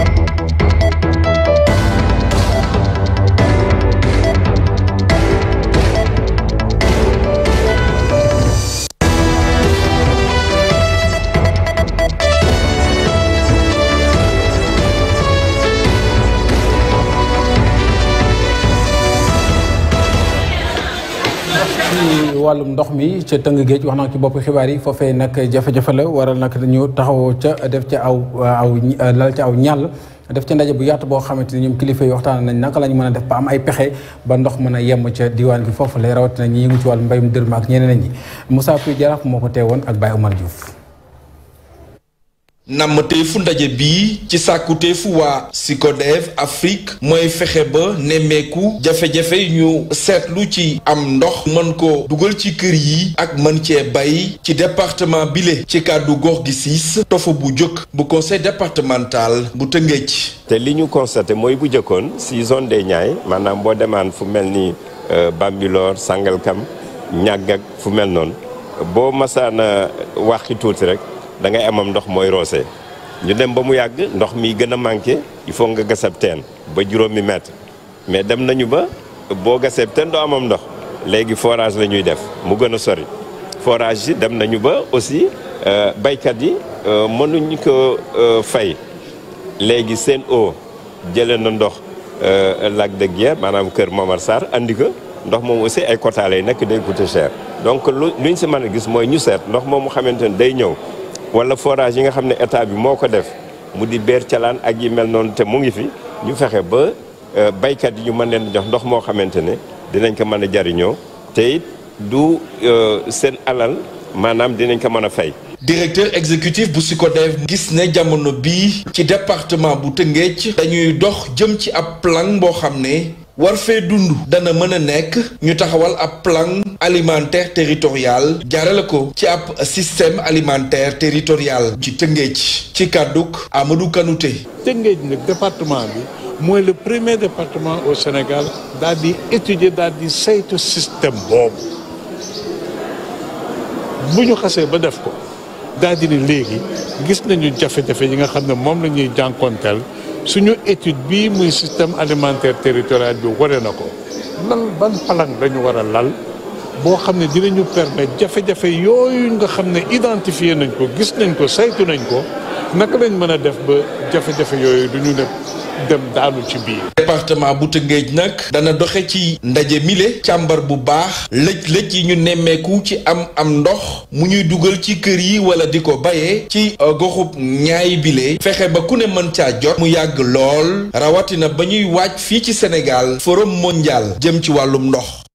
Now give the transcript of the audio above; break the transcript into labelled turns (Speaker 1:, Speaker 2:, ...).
Speaker 1: ci wàllum ndox mi ca tëng géej wax naa ci bopp xibaar yi foofee nag jafe-jafe la waral nag dañu taxaw ca def ca aw aw lal ca aw ñàll def ca ndaje bu yaatu boo xamante ni ñoom kilifa yi waxtaan nañ naka la ñu mën a def ba am ay pexe ba ndox mën a yem ca diwaan gi foofu lay rawatina ñi yëngu ci wàllu mbayum dërëm ak ñeneen ñi Moussa Pouy Jaraaf moo ko teewoon ak Baye Omar Diouf.
Speaker 2: namteefu ndaje bii ci sàkkuteefu waa SYCODEV Afrique mooy fexe ba nemmeeku jafe-jafe ñu seetlu ci am ndox mën ko dugal ci kër yi ak mën cee bay ci département bile ci kàddu gox gi siis tofa bu jëkk bu conseil départemental bu Tëngéej
Speaker 3: te li ñu constaté mooy bu jëkkoon si zone des Niayes maanaam boo demaan fu mel ni Bambilor Sangalkam ñàgg ak fu mel noonu boo masaana waxi tuuti rek da ngay amam ndox mooy roose ñu dem ba mu yàgg ndox mi gën a manqué il faut nga gasab teen ba juróomi mètre mais dem nañu ba boo gasab teen doo amam ndox léegi forage la ñuy def mu gën a sori forage yi dem nañu ba aussi baykat yi mënuñ ko fay léegi seen eau jëlee na ndox lac de Guiers maanaam kër Momar Sarr andi ko ndox moom aussi ay quota lay nekk day coûter cher donc lu luñ si mën a gis mooy ñu seet ndox moom mu xamante ne day ñëw wala forage yi nga xam ne état bi moo ko def mu di beer calaan ak yi mel noonu te mu ngi fi ñu fexe ba baykat yi ñu mën leen jox ndox moo xamante ne dinañ ko mën a jariñoo te it du seen alal maanaam dinañ ko mën a fay.
Speaker 2: directeur exécutif bu SYCODEV gis ne jamono bii ci département bu Tëngéej dañuy dox jëm ci ab plan boo xam ne war fee dund dana mën a nekk ñu taxawal ab plan alimentaire territorial jaarale ko ci ab système alimentaire territorial ci Tëngéej ci kàdduk Amadou Kanouté
Speaker 4: Tëngéej nag département bi mooy le premier département au Sénégal daal di étudier daal di saytu système boobu bu ñu xasee ba def ko daal di ne léegi gis nañu jafe-jafe yi nga xam ne moom la ñuy jànkoonteel suñu étude bii muy système alimentaire territorial bi wane na ko lan ban palang lañu war a lal boo xam ne dinañu permettre jafe-jafe yooyu nga xam ne identifié nañ ko gis nañ ko saytu nañ ko naka lañ mën a def ba jafe-jafe yooyu du ñu ne dem daanu ci biir.
Speaker 2: département bu Tëngéej nag dana doxe ci ndaje mile càmbar bu baax lëj-lëj yi ñu nemmeeku ci am am ndox mu ñuy dugal ci kër yi wala di ko bayee ci goxub ñaay bile fexe ba ku ne mën caa jot mu yàgg lool rawatina ba ñuy waaj fii ci Sénégal forum mondial jëm ci wàllum ndox